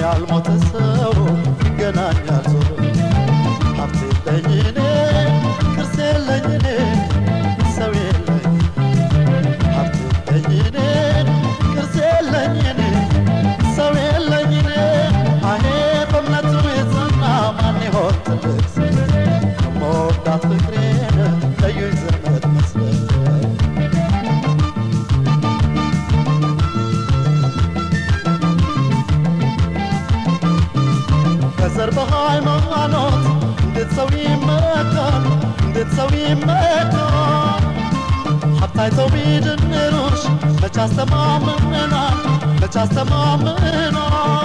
ያልሞተ ሰው ይገናኛል ዞሮ ሀብት የለኝ እኔ ቅርስ የለኝ እኔ ሰው የለኝ ሀብት የለኝ እኔ ቅርስ የለኝ እኔ ሰው የለኝ እኔ አሄ በእምነቱ የጸና ማን ይሆን ትልቅ ሰው ከመወዳት ፍቅሬን ለዩኝ ዘመድ መስለኝ ከዘር በሃይማኖት እንዴት ሰው ይመካል? እንዴት ሰው ይመካል? ሀብታይተው ቢድንሩሽ መች አስተማምናል? መች አስተማምናል?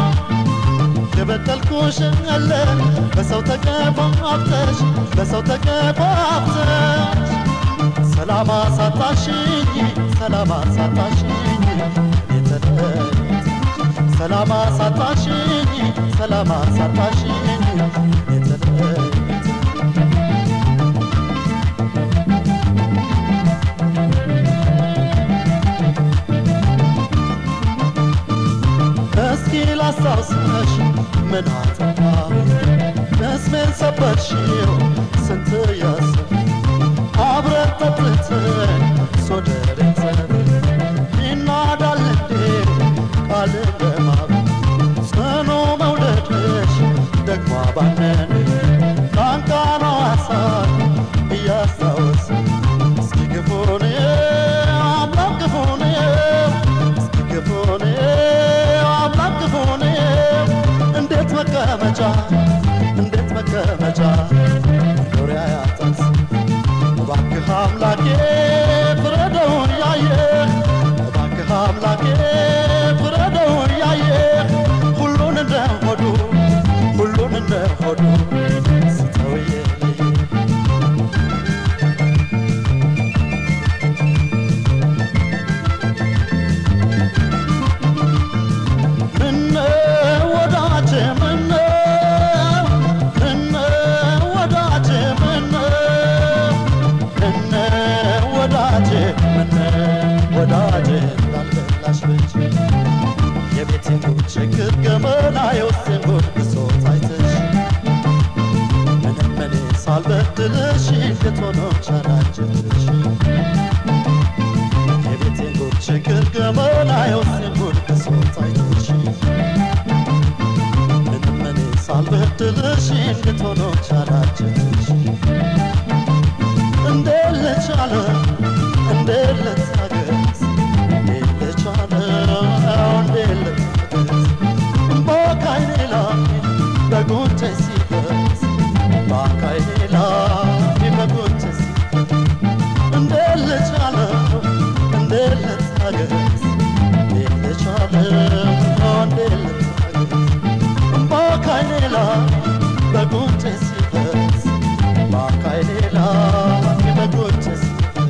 የበደልኩሽ አለ በሰው ተገፋፍተሽ በሰው ተገፋፍተሽ ሰላም አሳጣሽኝ ሰላም አሳጣሽኝ የተለየት ሰላም አሳጣሽኝ ሰላም አሳጣሽኝ የተለየት እስኪ ላስታውስሽ ምን አጠፋሁ እስሜን ሰበርሽው ስንት ያስብ አብረን ጠጥተን ሶደሬን ዘር ይናዳል እንዴ ቃል እንደማብ ጽኑ መውደድሽ ደግሞ አባነን ቃንቃና ሀሳብ እያስታወስ እስኪ ግፉን አምላክ ግፉን እስኪ ግፉን አምላክ ግፉን እንዴት መቀመጫ እንዴት መቀመጫ መኖሪያ ያጣስ እባክህ አምላኬ ፍረደውን ያየ እባክህ አምላኬ ፍረደውን ያየ ሁሉን እንደ ሆዱ ሁሉን እንደ ሆዱ ስተው የለየ ምነው ወዳጄ ምነው ምነው ወዳጄ ምነው ምነው ወዳጄ ምነው ወዳጄ ላልበላሽ ብቻ የቤቴን ጉድ ችግር ገመና የውስጤን ጉድ ብሶት አይተሽ ምንም እኔ ሳልበድልሽ እንዴት ሆኖ ቻላችልሽ የቤቴን ጉድ ችግር ገመና የውስጤን ጉድ ብሶት አይተሽ ምንም እኔ ሳልበድልሽ እንዴት ሆኖ ቻላችልሽ እንዴት ልቻለ እንዴት ልታገስ እንዴት ልቻለ እንዴት ልታገስ በአካይኔ ላይ በጉንጬ ሲፈስ በአካይኔ ላይ በጉንጬ ሲፈስ እንዴት ልቻለ እንዴት ልታገስ እንዴት ልቻለ እንዴት ልታገስ በአካይኔ ላይ በጉንጬ ሲፈስ በአካይኔ ላይ በጉንጬ ሲፈስ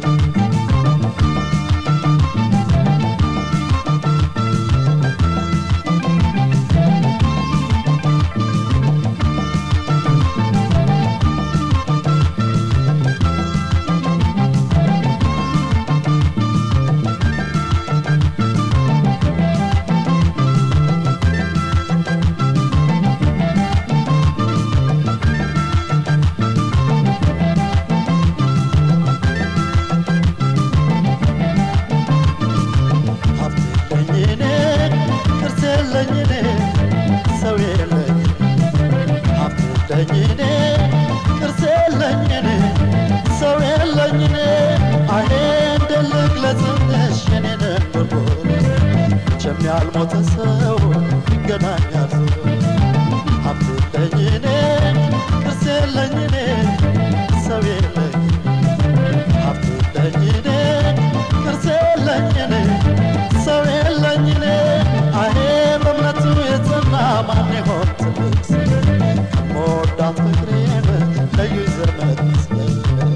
ሀብት የለኝ እኔ ቅርስ የለኝ እኔ ሰው የለኝ ሀብት የለኝ እኔ ቅርስ የለኝ እኔ ሰው የለኝ እኔ አሄ እንደ ልግለጽልሽ የኔን ኑሮ መቼም ያልሞተ ሰው ይገናኛል ዞሮ ሀብት የለኝ እኔ ቅርስ የለኝ እኔ ሰው የለኝ ሀብት የለኝ እኔ ቅርስ የለኝ እኔ ሰው የለኝ እኔ አሄ በእምነቱ የጸና ማን ይሆን ትልቅ ሰው ከመወዳት ፍቅሬን ለዩኝ ዘመድ መስለኝ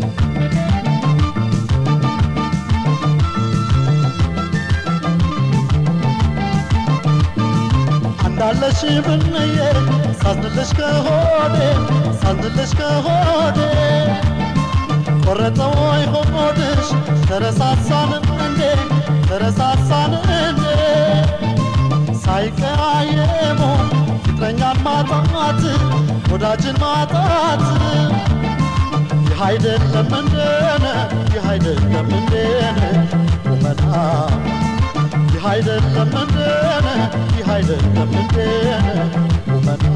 አንዳለሽ ብንዬ ሳዝንልሽ ከሆዴ ሳዝንልሽ ከሆዴ ቆረጠ ወይ ሆድሽ ተረሳሳን እንዴ ተረሳሳን እንዴ ሳይቀያየሙ ማጣት ወዳጅን ማጣት ይህ አይደለም እንደነ ይህ አይደለም እንደነ ቁመና ይህ አይደለም እንደነ ይህ አይደለም እንደነ ቁመና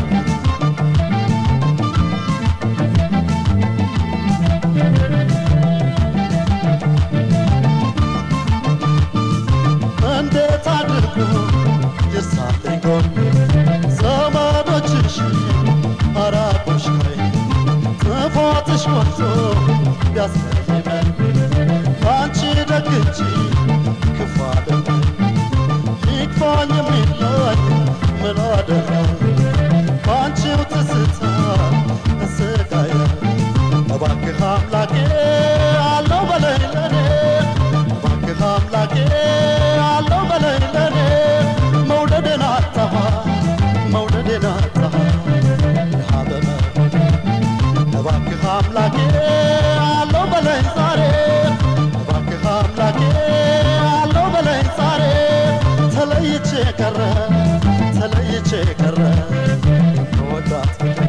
እንዴት አድርጎ ይሳለኝ ጎን ዘመዶችሽ አራቁሽ ከይ ጥፋትሽ ሞልቶ ቢያስቀይመን አንቺ ደግቺ ክፉ አደረግ ይክፋኝ የሚለኝ ምን አደረግ በአንቺው ትስታ እንስቃየ እባክህ አምላኬ አለው በለኝ ለኔ እባክህ አምላኬ አለው በለኝ ለኔ መውደዴን አጣሃ መውደዴን አጣሃ የሀበበ እባክህ አምላኬ አለው በለኝ ዛሬ እባክህ አምላኬ አለው በለኝ ዛሬ ተለይቼ ቀረ ተለይቼ ቀረ የምወዳት ፍቅር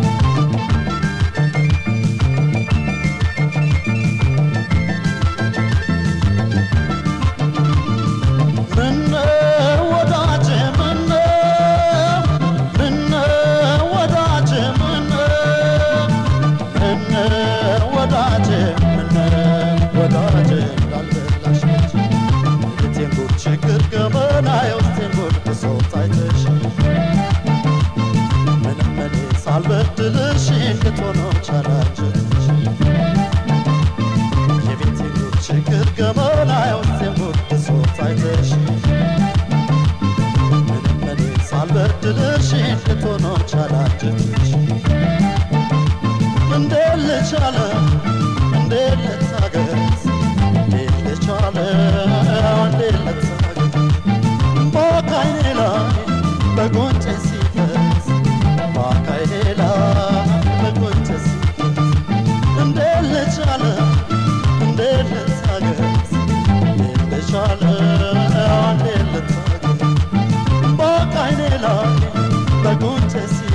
ምነው ወዳጄ ምነው ምነው ወዳጄ ምነው ምነው ወዳጄ ምነው ወዳጄ እንዳልበላሽ ነች የቤቴን ጉድ ችግር ገመና የውስጤን ጉድ ብሶት አይተሽ ምንም እኔ ሳልበድልሽ እንድትሆኖ ቻላችሽ የቤቴን ጉድ ችግር ገመና የውስጤን ጉድ ብሶት አይተሽ ምንም እኔ ሳልበድልሽ እንድትሆኖ ቻላችሽ እንዴት ልቻለ እንዴት ልታገስ እንዴት ልቻለ እንዴት ልታገስ በአካይኔ ላይ በጎንጬ ሲፈስ በአካይኔ ላይ በጎንጬ ሲፈስ እንዴት ልቻለ እንዴት ልታገስ እንዴት ልቻለ እንዴት ልታገስ በአካይኔ ላይ በጎንጬ ሲፈስ